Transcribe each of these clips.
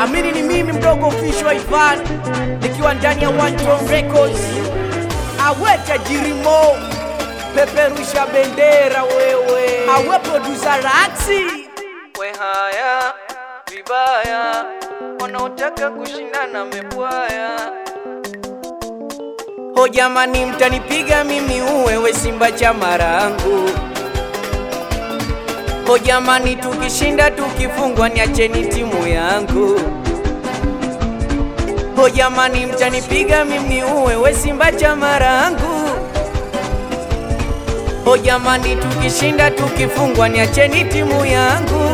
Amini ni mimi mdogo official Ivan nikiwa ndani ya One Tone Records. Awe tajiri Mo, peperusha bendera wewe. Awe producer Raxi. we haya vibaya, wanaotaka kushindana mebwaya. Ho jamani, mtanipiga mimi uwewe Simba cha marangu. Ho jamani, tukishinda tukifungwa, niacheni timu yangu. Ho jamani, mtanipiga mimi uwewe Simba cha marangu. Ho jamani, tukishinda tukifungwa, niacheni timu yangu.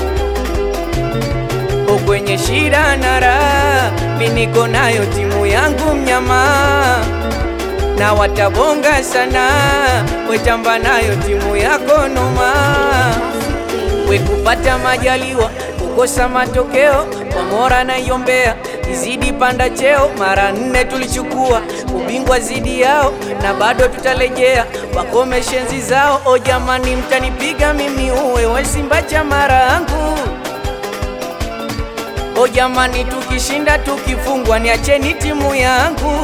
Ho kwenye shida na raha, mi niko nayo timu yangu mnyama na watabonga sana, wetamba nayo timu yako noma. We kupata majaliwa, kukosa matokeo, Komora naiombea izidi panda cheo. Mara nne tulichukua ubingwa zidi yao, na bado tutarejea, wakome shenzi zao. O jamani, mtanipiga mimi uwe we Simba cha marangu. O jamani, tukishinda tukifungwa, niacheni timu yangu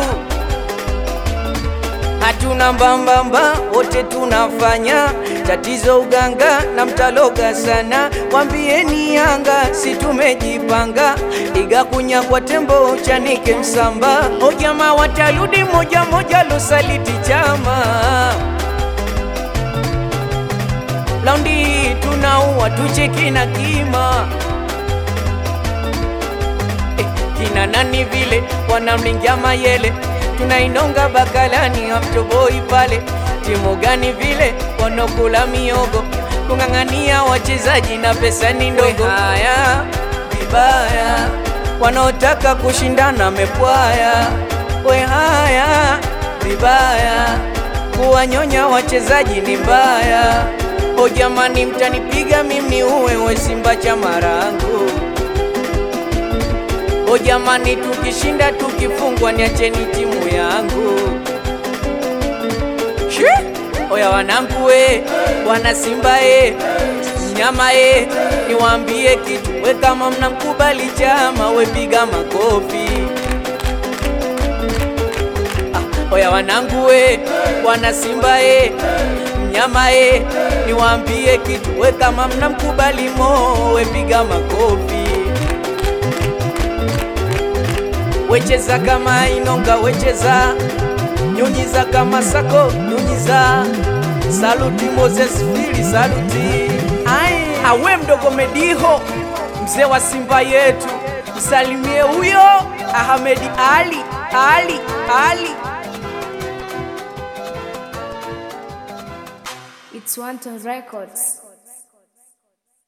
hatuna mbambamba, wote tunafanya tatizo uganga na mtaloga sana. Wambieni Yanga si tumejipanga, iga kunyagwa tembo chanike msamba. O jamaa watarudi moja moja, losaliti chama laundi tunaua tucheki na kima eh, kina nani vile wanamlingia mayele tunainonga bakalani amtoboi pale timu gani vile wanokula miogo kung'ang'ania wachezaji na pesa ni ndogo haya vibaya wanaotaka kushindana mepwaya we haya vibaya kuwanyonya wachezaji ni mbaya o jamani mtanipiga mimi uwe we Simba cha marangu O jamani, tukishinda tukifungwa, niacheni timu yangu. Shi! Oya wanangu we, wana Simba e, mnyama e, niwaambie kitu we, kama mnamkubali chama we, piga makofi. Ah, oya wanangu we, wana Simba e, mnyama e, niwaambie kitu we, kama mnamkubali Mo we, piga makofi wecheza kama Inonga, wecheza nyunyiza kama Sako, nyunyiza saluti Moses Fili, saluti Ai, awe mdogo Mediho, mzee wa Simba yetu, msalimie huyo Ahmedi Ali, Ali, Ali. It's Wanton Records.